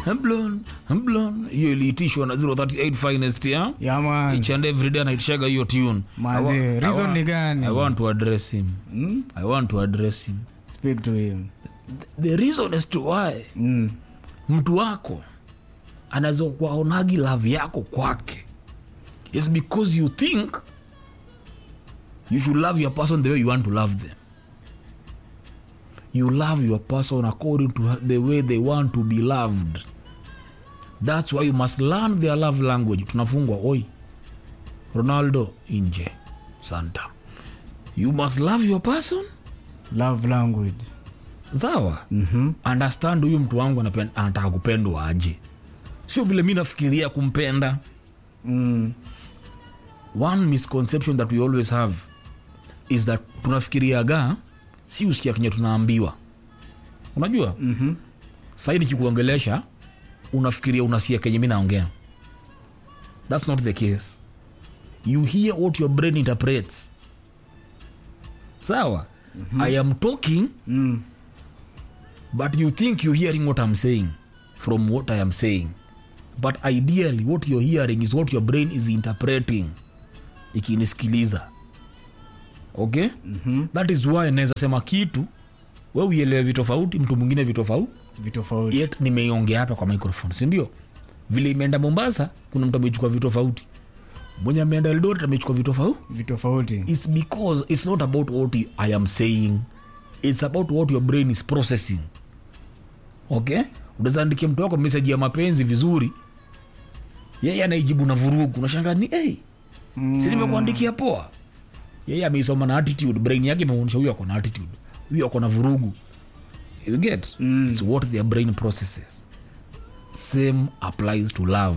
Blonde, blonde. hiyo iliitishwa na 038 finest ya Yeah, man. each and every day anaitishaga hiyo tune Manze, I wa- I reason wa- ni gani? i want to address him Mm? i want to address him Speak to him. the reason as to why Mm. mtu wako anaweza kuwaonagi love yako kwake is because you think you should love your person the way you want to love them you love your person according to the way they want to be loved that's why you must learn their love language tunafungwa oi ronaldo nje santa you must love your person Love language. sawa Mhm. understand huyu mtu wangu anapen- anataka kupendwa aje sio vile mi nafikiria kumpenda Mm. one misconception that we always have is that tunafikiriaga si usikia kenye tunaambiwa unajua Mhm. sahii nikikuongelesha unafikiria unasikia kenye mi naongea thats not the case you hear what your brain interprets sawa mm-hmm. i am talking Mm. but you think you're hearing what i'm saying from what i am saying but ideally what you're hearing is what your brain is interpreting ikinisikiliza okay mm-hmm. that is why naweza sema kitu we uielewe vitofauti mtu mwingine vitofauti Vitofauti. yet nimeiongea hapa kwa microphone sindio vile imeenda mombasa kuna mtu amechukua vitofauti mwenye ameenda eldoret amechukua vitofauti Vitofauti. it's because it's not about what i am saying it's about what your brain is processing okay unaweza andikia mtu wako meseji ya mapenzi vizuri yeye anaijibu na vurugu nashanga ni hey, mm. si nimekuandikia poa yeye ameisoma na attitude brain yake imeonyesha huyu ako na attitude huyu ako na vurugu you get mm. it's what their brain processes same applies to love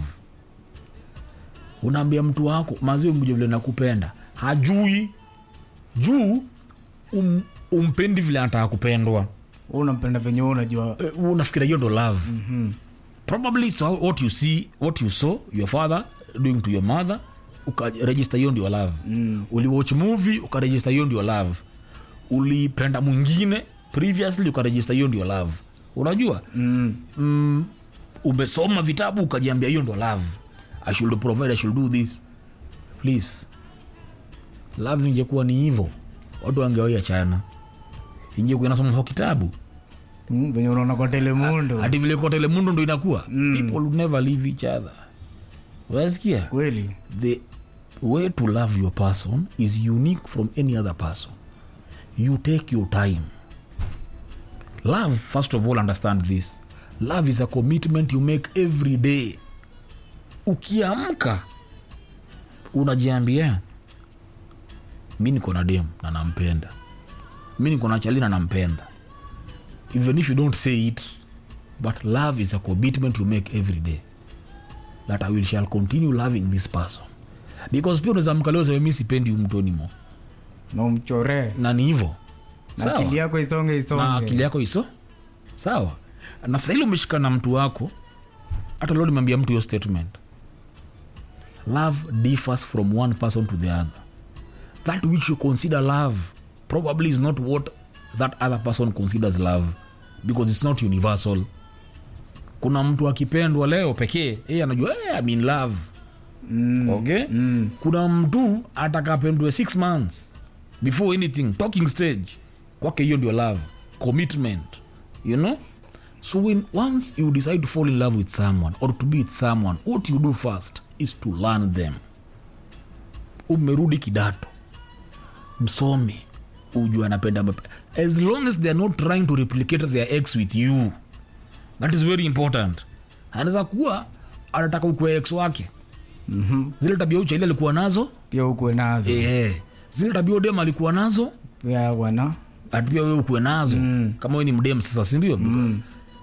unaambia mtu wako maziwa mja vile nakupenda hajui juu um, umpendi vile anataka kupendwa Wewe unampenda venye wewe unajua. Eh, unafikira hiyo ndo love mm-hmm. probably so what you see what you saw your father doing to your mother ukaregister hiyo ndio love mm. uliwatch movie ukaregister hiyo ndio love ulipenda mwingine previously ukaregister hiyo ndio love unajua Mm. mm, umesoma vitabu ukajiambia hiyo ndo love i should provide i should do this please love ingekuwa ni hivo watu wangewaia chana ingekuwa inasoma kwa kitabu Mm. Venye unaona kwa telemundo. hati vile kotele mundo ndo inakuwa mm. people would never leave each other wasikia Kweli. the way to love your person is unique from any other person you take your time love first of all understand this love is a commitment you make every day ukiamka unajiambia mi niko na dem na nampenda mi niko na chali na nampenda even if you don't say it but love is a commitment you make every day that i will shall continue loving this person because pia unaweza mka leo sema mi sipendi huyu mtu anymore Na umchoree. na ni hivo Na sawa akili yako isonge na isonge. akili yako iso sawa na sahili umeshika na mtu wako hata leo nimeambia mtu hiyo statement love differs from one person to the other that which you consider love probably is not what that other person considers love because it's not universal kuna mtu akipendwa leo pekee yeye anajua hey, I'm in love Mm. okay Mm. kuna mtu atakapendwe six months before anything talking stage kwake hiyo ndio love commitment you know so when once you decide to fall in love with someone or to be with someone what you do first is to learn them umerudi kidato msome ujue anapenda mape- as long as they are not trying to replicate their ex with you that is very important anaweza kuwa anataka ukue ex wake Mhm. zile tabia uchaili alikuwa nazo Pia ukuwe nazo. eh, zile tabia udem alikuwa nazo Pia wana. ati pia wewe ukuwe nazo mm. kama we ni mdem sasa sindio mm.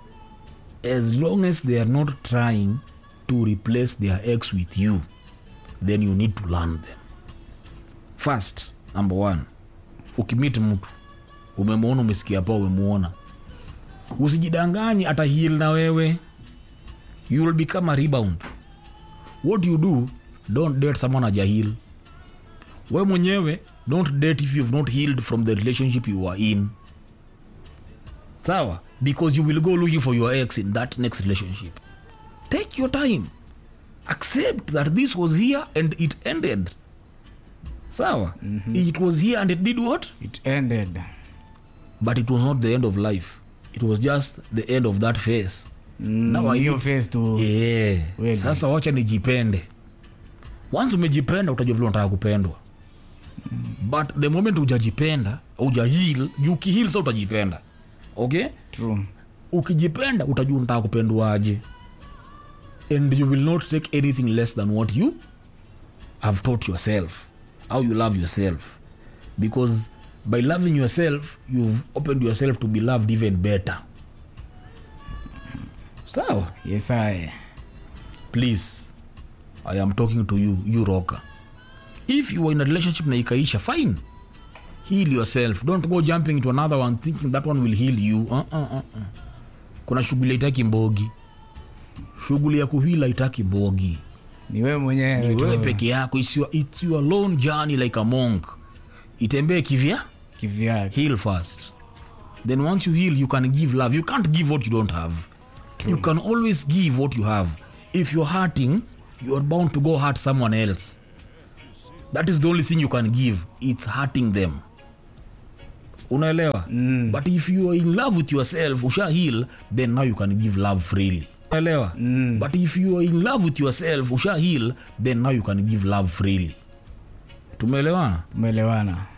as long as they are not trying to replace their ex with you then you need to learn them first number one ukimit mtu umemwona umesikia pa umemuona usijidanganye ata heal na wewe you will become a rebound what you do don't date someone ajahil we mwenyewe don't date if you've not healed from the relationship you are in sawa because you will go looking for your ex in that next relationship take your time accept that this was here and it ended sawa mm-hmm. it was here and it did what it ended but it was not the end of life it was just the end of that phase Now I hiyo face tu yeah. Kweli. sasa wacha nijipende once umejipenda utajua vile unataka kupendwa but the moment ujajipenda ujahil ukihil sa utajipenda okay true ukijipenda utajua unataka kupendwaje and you will not take anything less than what you have taught yourself how you love yourself because by loving yourself you've opened yourself to be loved even better sawa yes I please i am talking to you you rocker if you are in a relationship na ikaisha fine heal yourself don't go jumping into another one thinking that one will heal you uh -uh, uh -uh. kuna shughuli haitaki mbogi shughuli ya kuhila haitaki mbogi ni wewe ni mwenyewe wewe tu peke yako it's your, it's your lone journey like a monk itembee kivya kivyake heal first then once you heal you can give love you can't give what you don't have you can always give what you have if you're hurting you are bound to go hurt someone else that is the only thing you can give it's hurting them unaelewa mm. but if you are in love with yourself usha heal then now you can give love freely unaelewa mm. but if you are in love with yourself usha heal then now you can give love freely tumeelewana umeelewana